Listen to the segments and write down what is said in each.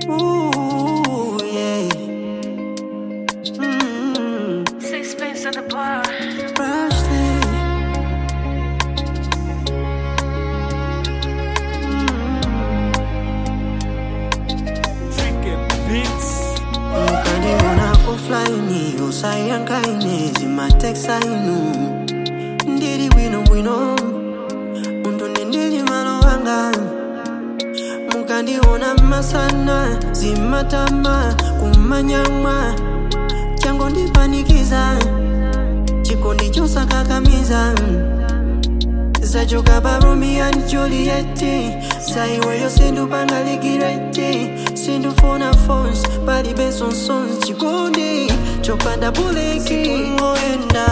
Ooh, yeah. Mm, Sixpence at the bar. Rusty. Mukaniona offline usayankaine zimateksainu ndiri bwino bwino muntu ndindili malo wanga mukandiona masana zimatama kumanyamwa chango ndipanikiza chikondi chosakakamiza zachoka pa romeo and juliet saiweyo sindupangalikireti sindufuna fons palibe sonsons chikondi chopanda buleki ngoenda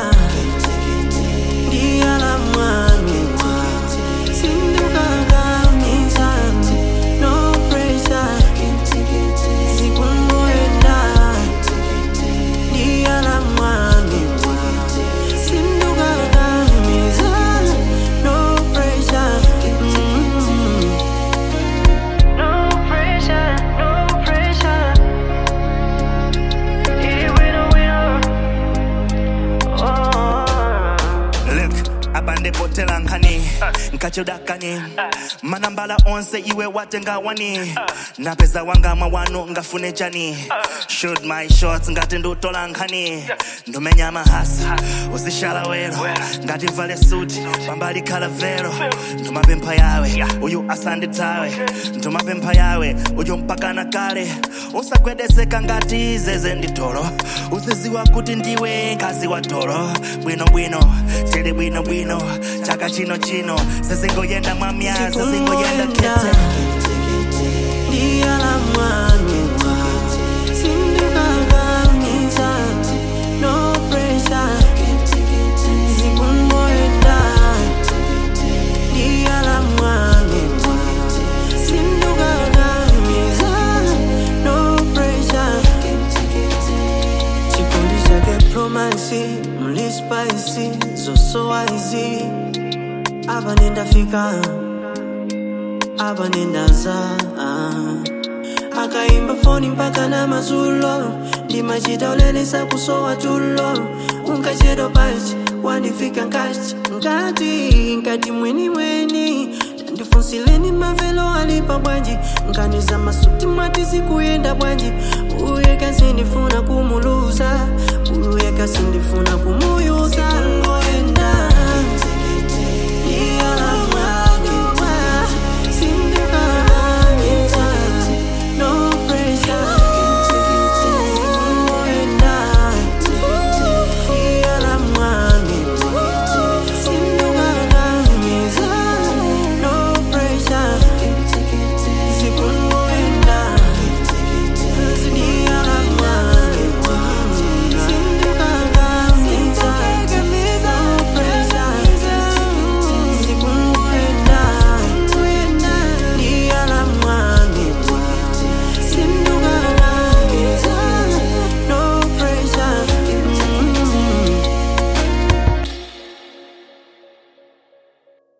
ndiyala mwanua sindukakamiza no pressure zikungoenda ndiyala mwanua sindukakamiza no pressure mm. No pressure, no pressure. Here we know we are. Oh. Look, abandepotela nkhani nkachudakani manambala onse iwe watengawani napeza wanga mawano ngafune chani shoot my shots ngati ndutola nkhani ndumenya mahasa uzishala wero ngati mvale suti pambali khala vero ndumapempha yawe uyu asanditawe ndumapempha yawe uyu mpakana kale usagwedezeka ngati zeze nditolo uziziwa kuti ndiwe ngazi wa tolo bwinobwino tili bwinobwino chaka chino chino sezingoyenda mwamya sezingoyenda kete ndiyala mwanua sindukakamiza no pressure zikungoenda ndiyala mwanua sindukakamiza no pressure chikondi chake promasi mlispaisi zosowaizi apa nendafika apa nendaza ah. akaimba foni mpaka na mazulo ndimachita ulelesa kusowa tulo unkachedo pachi wandifika nkati nkati nkati mweni mweni tandifunsileni mavelo alipa bwanji nkaniza masuti mwati zikuyenda bwanji uye kasindifuna kumuluza uye kasindifuna kumuyuza ngoenda